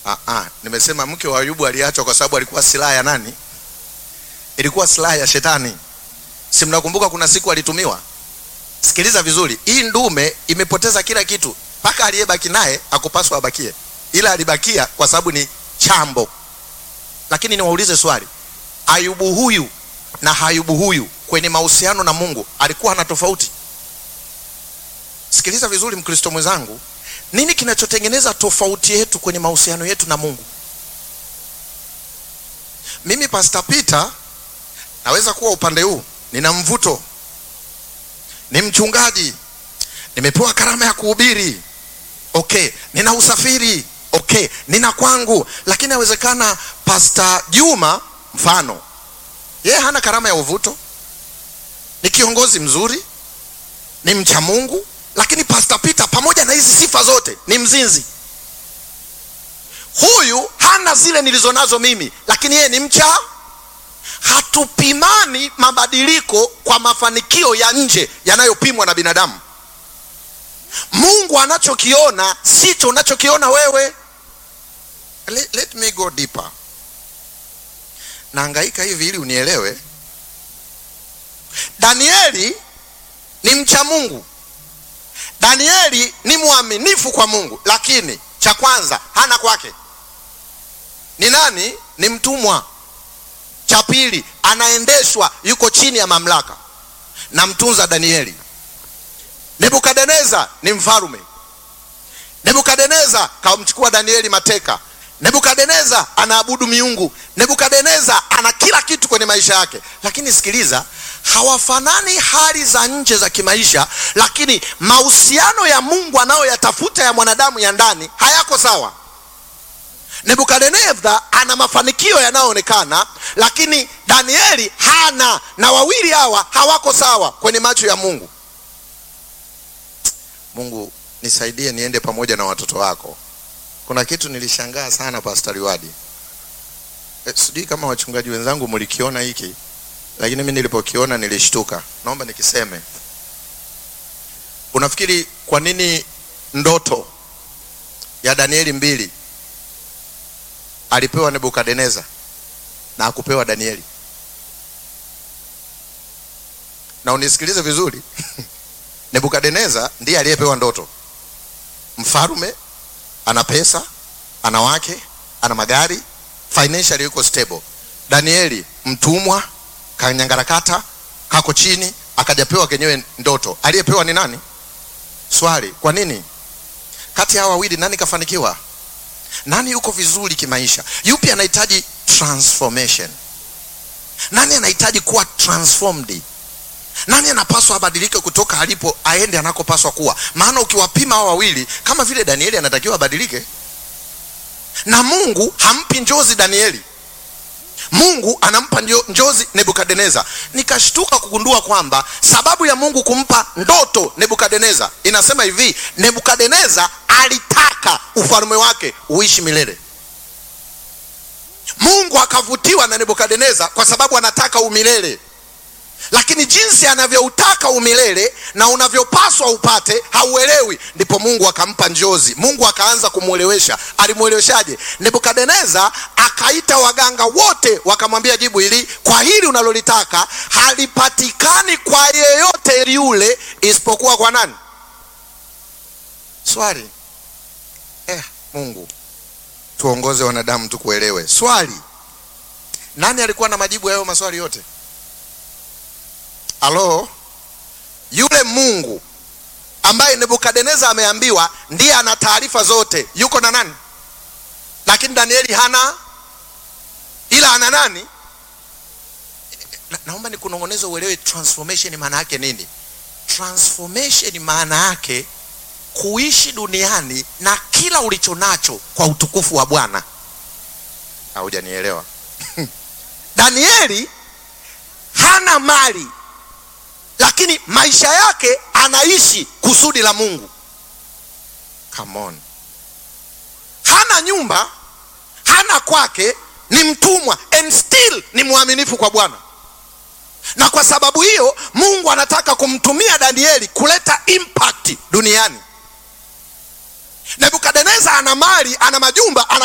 Ah, ah, nimesema mke wa Ayubu aliachwa kwa sababu alikuwa silaha ya nani? Ilikuwa silaha ya shetani. Si mnakumbuka kuna siku alitumiwa? Sikiliza vizuri, hii ndume imepoteza kila kitu, mpaka aliyebaki naye akupaswa abakie, ila alibakia kwa sababu ni chambo. Lakini niwaulize swali, Ayubu huyu na Ayubu huyu kwenye mahusiano na Mungu alikuwa na tofauti? Sikiliza vizuri, Mkristo mwenzangu, nini kinachotengeneza tofauti yetu kwenye mahusiano yetu na Mungu? Mimi Pastor Peter naweza kuwa upande huu, nina mvuto, ni mchungaji, nimepewa karama ya kuhubiri, okay, nina usafiri, okay, nina kwangu, lakini inawezekana Pastor Juma mfano, yeye hana karama ya uvuto, ni kiongozi mzuri, ni mcha Mungu, lakini Pastor Peter pamoja na hizi sifa zote ni mzinzi. Huyu hana zile nilizonazo mimi, lakini yeye ni mcha. Hatupimani mabadiliko kwa mafanikio ya nje yanayopimwa na binadamu. Mungu anachokiona sicho unachokiona wewe. Let, let me go deeper. Naangaika hivi ili unielewe. Danieli ni mcha Mungu. Danieli ni mwaminifu kwa Mungu, lakini cha kwanza hana kwake. Ni nani? Ni mtumwa. Cha pili anaendeshwa, yuko chini ya mamlaka na mtunza Danieli. Nebukadneza ni mfarume. Nebukadneza kamchukua Danieli mateka. Nebukadneza anaabudu miungu. Nebukadneza ana kila kitu kwenye maisha yake, lakini sikiliza, hawafanani hali za nje za kimaisha, lakini mahusiano ya Mungu anayoyatafuta ya mwanadamu ya ndani hayako sawa. Nebukadneza ana mafanikio yanayoonekana, lakini Danieli hana, na wawili hawa hawako sawa kwenye macho ya Mungu. Mungu nisaidie niende pamoja na watoto wako. Kuna kitu nilishangaa sana Pastor Liwadi. E, sijui kama wachungaji wenzangu mlikiona hiki, lakini mimi nilipokiona nilishtuka. Naomba nikiseme. Unafikiri kwa nini ndoto ya Danieli mbili alipewa Nebukadneza na akupewa Danieli? Na unisikilize vizuri Nebukadneza ndiye aliyepewa ndoto. Mfarume ana pesa, ana wake, ana magari, financially yuko stable. Danieli mtumwa, kanyangarakata, kako chini, akajapewa kenyewe ndoto. Aliyepewa ni nani? Swali, kwa nini? Kati ya hawa wawili nani kafanikiwa? Nani yuko vizuri kimaisha? Yupi anahitaji transformation? Nani anahitaji kuwa transformed? Nani anapaswa abadilike kutoka alipo aende anakopaswa kuwa? Maana ukiwapima hao wawili, kama vile Danieli anatakiwa abadilike, na Mungu hampi njozi Danieli, Mungu anampa njo- njozi Nebukadneza. Nikashtuka kugundua kwamba sababu ya Mungu kumpa ndoto Nebukadneza inasema hivi, Nebukadneza alitaka ufalme wake uishi milele. Mungu akavutiwa na Nebukadneza kwa sababu anataka umilele lakini jinsi anavyoutaka umilele na unavyopaswa upate hauelewi. Ndipo Mungu akampa njozi. Mungu akaanza kumwelewesha. Alimweleweshaje? Nebukadneza akaita waganga wote, wakamwambia jibu hili, kwa hili unalolitaka halipatikani kwa yeyote yule isipokuwa kwa nani? Swali eh, Mungu tuongoze wanadamu tukuelewe. Swali, nani alikuwa na majibu ya hayo maswali yote? Alo, yule Mungu ambaye Nebukadneza ameambiwa ndiye ana taarifa zote, yuko na nani? Lakini Danieli hana, ila ana nani? Na, naomba nikunong'oneze uelewe transformation maana yake nini. Transformation maana yake kuishi duniani na kila ulicho nacho kwa utukufu wa Bwana. Haujanielewa? Danieli hana mali lakini maisha yake anaishi kusudi la Mungu. Come on. Hana nyumba, hana kwake, ni mtumwa and still ni mwaminifu kwa Bwana, na kwa sababu hiyo Mungu anataka kumtumia Danieli kuleta impact duniani. Nebukadneza ana mali, ana majumba, ana